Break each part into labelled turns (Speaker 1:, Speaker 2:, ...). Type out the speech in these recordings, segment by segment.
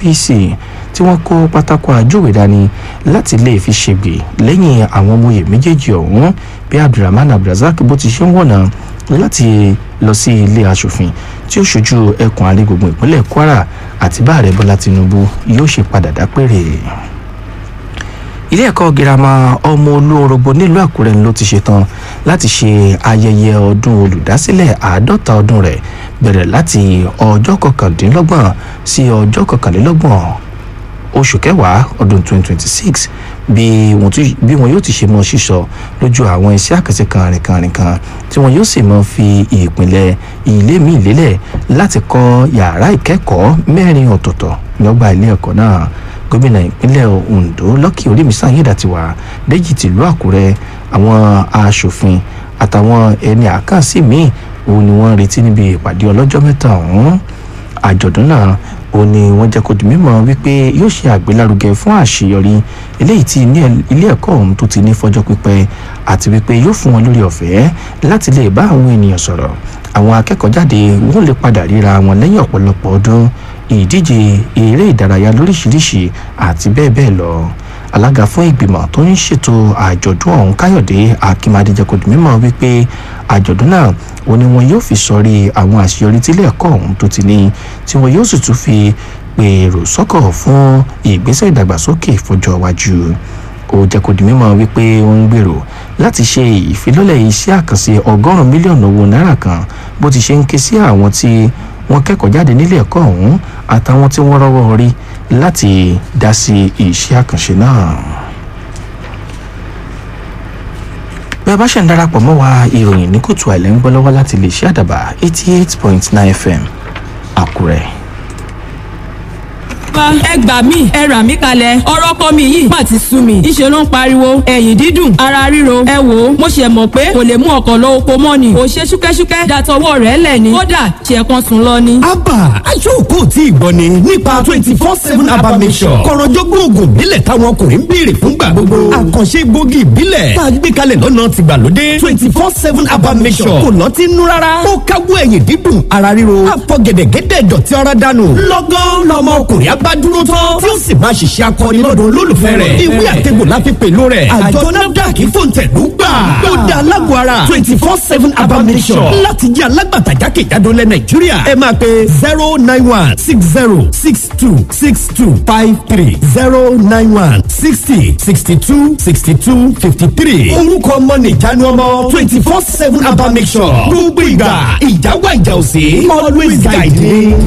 Speaker 1: apc tí wọ́n kó pátákó àjòwé dání láti lè fi ṣègbè lẹ́yìn àwọn ọmọ oyè méjèèjì ọ̀hún bí abdulrahman abdulrasaq bó ti ṣe ń wọ̀nà láti lọ sí ilé asòfin tí ó ṣojú ẹkùn àrígbùngbùn ìpínlẹ̀ kwara àti bá ààrẹ bọ́lá tinubu yóò ṣe padà dápẹ́rẹ́ ilé ẹ̀kọ́ girama ọmọ olórogbo nílùú àkúrẹ́ ló ti ṣetán láti ṣe ayẹyẹ ọdún olùdásílẹ̀ àádọ́ta ọdún rẹ̀ bẹ̀rẹ̀ láti ọjọ́ kọkàndínlọ́gbọ̀n sí ọjọ́ kọkànlélọ́gbọ̀n oṣù kẹwàá ọdún 2026 bí wọn tún- bí wọn yóò ti ṣe mọ sísọ lójú àwọn iṣẹ́ àkànṣe kànrìnkànrìn kan tí wọn yóò sì mọ fi ìpìlẹ̀ ilé míì lélẹ̀ láti kọ́ yàrá ìkẹ́kọ̀ọ́ mẹ́rin ọ̀tọ̀ọ̀tọ̀ lọ́gbà ilé ẹ̀kọ́ náà gómìnà ìpínlẹ̀ ondo lọ́kì orímísàn ayédàtiwà déjì tìlú àkúrẹ́ àwọn aṣòfin àtàwọn ẹni àkànṣe míì òun ni wọ́n ń retí níbi ìpàdé ọlọ́jọ́ mẹ́ta ọ̀hún àjọ̀dún náà ó ní wọ́n jẹ́ kó di mímọ̀ wípé yóò ṣe àgbélárugẹ fún àṣeyọrí eléyìí tí ní- ilé ẹ̀kọ́ ọ̀hún tó ti ní fọjọ́ pípẹ́ àti wípé yóò fún wọn lórí ọ̀fẹ́ láti lè bá àwọn ènìyàn sọ̀rọ̀ àwọn akẹ́kọ̀ọ́ jáde wọ́n lè padà ríra wọn lẹ́yìn ọ̀pọ̀lọpọ̀ ọdún ìdíje eré ìdárayá lóríṣiríṣi àti bẹ́ẹ̀ bẹ́ẹ̀ lọ alága fún ìgbìmọ̀ tó ń ṣètò àjọ̀dún ọ̀hún káyọ̀dé akínmadé jẹ́ kó di mímọ̀ wípé àjọ̀dún náà ó ní wọn yóò fi sọrí àwọn àṣeyọrí tílé ẹ̀kọ́ ọ̀hún tó ti ní tí wọn yóò sì tún fi pèrò sọ́kọ̀ fún ìgbésẹ̀ ìdàgbàsókè fọjọ́ iwájú ó jẹ́ kó di mímọ̀ wípé ó ń gbèrò láti ṣe ìfilọ́lẹ̀ iṣẹ́ àkànṣe ọgọ́rùn-ún mílíọ̀nù owó náírà kan bó ti ṣe ń ké sí àwọn tí wọ́n kẹ́kọ̀ọ́ jáde nílé ẹ̀kọ́ ọ̀hún àtàwọn tí wọ́n rọ́wọ́ rí láti dá sí iṣẹ́ àkànṣe náà. bí a bá ṣe ń darapọ̀ mọ́ wa ìròyìn ní kùtù àìlẹ́ ń gbọ́ lọ́wọ́ láti lè ṣe àdàbà eighty eight point nine fm àkúrẹ́.
Speaker 2: wá ẹ gbà mí ẹ rà mí kalẹ̀ ọ̀rọ̀ ọkọ mi yìí má ti sú mi ìṣe ló ń pariwo ẹ̀yìn dídùn ara ríro ẹ wò ó mo ṣe mọ̀ pé kò lè mú ọkọ̀ lọ oko mọ́ ni ò ṣe ṣúkẹ́ṣúkẹ́ dàtọwọ́ rẹ̀ lẹ̀ ni kódà ṣe kan sùn lọ ni.
Speaker 3: abba aṣọ́kò tí ìgbọ́ ni nípa twenty four seven abba mission kọ̀rọ̀jọ́gbọ́n oògùn ìbílẹ̀ táwọn ọkùnrin ń béèrè fúngbà gbogbo àkànṣe gbòógì ìbílẹ̀ tá a gbé kalẹ̀ lọ́nà tìgbàlódé twenty four seven abba mission kò lọ́ọ́ ti nú rárá ó káwọ́ ẹ̀yìn dídùn ara ríro àfọ̀gẹ̀dẹ̀gẹ̀dẹ̀ dọ̀tí ara dànù lọ́gán lọ́mọ ọkùnrin abá dúró tán tí ó sì máa ṣiṣẹ́ akọni lọ́dọ̀ olólùfẹ́ rẹ̀ ìwé àtẹ̀gbò láfi pẹ̀lú rẹ̀ àjọ nafdac fòǹtẹ̀lú gbà ó dá alágbó ara twenty four seven abba mission láti jẹ́ alágbàtà jákèjádò lẹ nàìjíríà ẹ máa pe zero nine one six zero six two six two five three zero nine one sixty sixty two sixty two fifty three orúkọ ọmọ nìjánu ọmọ twenty four seven abba mission gbogbo ìgbà ìjáwá ìjà òsè always guide me.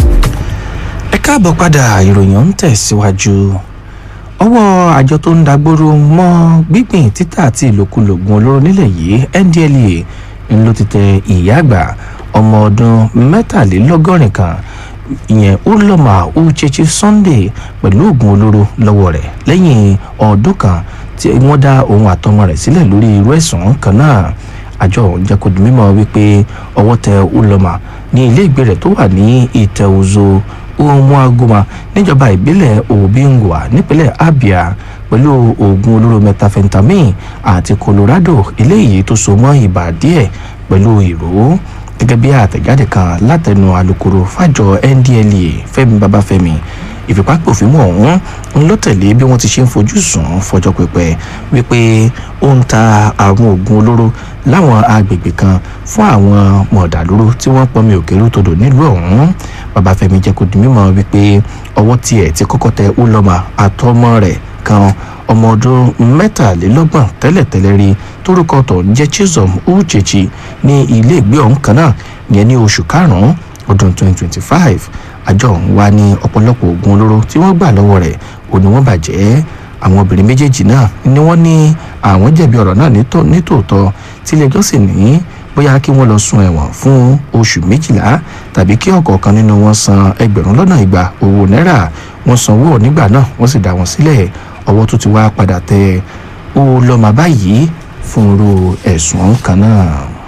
Speaker 1: ẹ káàbọ̀ padà ìròyìn ń tẹ̀síwájú ọwọ́ àjọ tó ń dagbóró mọ́ gbígbìn títà àti ìlòkulògùn olóró nílẹ̀ yìí ndlea ń ló ti tẹ ìyá àgbà ọmọ ọdún mẹ́tàlélọ́gọ́rin kan ìyẹn uloma uchechi sunday pẹ̀lú oògùn olóró lọ́wọ́ rẹ̀ lẹ́yìn ọdún kan tí wọ́n dá òun àtọmọ rẹ̀ sílẹ̀ lórí irú ẹ̀sùn kan náà àjọ ọ̀hún jẹ́ kó di mímọ́ wípé ọwọ́ tẹ uloma ní ilé ìgbé rẹ̀ tó wà ní ìtẹ̀wòzó umuaguma níjọba ìbílẹ̀ obingwa nípínlẹ̀ abia pẹ̀lú oògùn olóró methamphetamine àti colorado eléyìí tó so mọ́ ibà díẹ̀ pẹ̀lú ìró gẹ́gẹ́ bí àtẹ̀jáde kan látẹnu alūkkóró fàjọ ndlea fẹ́mi babafẹ́mi ìfipápòfin ọ̀hún ń ló tẹ̀lé bí wọ́n ti ṣe ń fojú sùn fọjọ́ pípẹ́ wípé ó ń ta àwọn oògùn olóró láwọn agbègbè kan fún àwọn mọ̀dàlúrú tí wọ́n pọnmi òkèrú todò nílùú ọ̀hún babafẹ́mi jẹ́ kó di mímọ́ wípé ọwọ́ tiẹ̀ ti kọ́kọ́ tẹ uloma àtọmọ rẹ̀ kan ọmọ ọdún mẹ́tàlélọ́gbọ̀n tẹ́lẹ̀tẹ́lẹ̀ rí torúkọ tó ń jẹ́ chisom uchechi ní ilé ìgbé ọ̀hún kan náà yẹn ní oṣù karùn-ún ọdún 2025 àjọ ọ̀hún wá ní ọ̀pọ̀lọpọ̀ oògùn olóró tí wọ́n gbà lọ́wọ́ rẹ̀ ò ní wọ́n bàjẹ́ àwọn obìnrin méjèèjì náà ni wọ́n ní àwọn jẹ̀bi ọ̀rọ̀ náà nítò- nítòótọ́ tílé-ẹjọ́ sì ní bóyá kí wọ́n lọ sun ẹ̀wọ̀n fún oṣù méjìlá tàbí kí ọ̀kọ̀ọ̀kan nínú wọn san ẹgbẹ̀rún lọ́nà ìgbà owó náírà wọ́n sanwó nígbà náà wọ́n sì dá wọn sílẹ̀ ọwọ́ tó ti wá padà tẹ ó lọ́mọ báyìí fún irú ẹ̀sùn ọ̀hún kan náà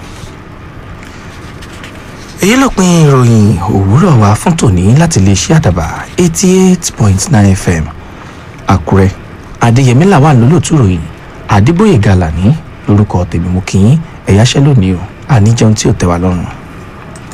Speaker 1: èyí ló pin ìròyìn òwúrọ̀ wa fún tòní láti lè ṣe àdàbà eighty eight point nine fm àkúrẹ́ adéyẹmí làwọn lólùtú ròyìn àdìbòye gàlà ní lórúkọ tèmi mú kí ẹ̀yáṣẹ́ lónìí o àníjẹun tí ò tẹ́ wa lọ́rùn.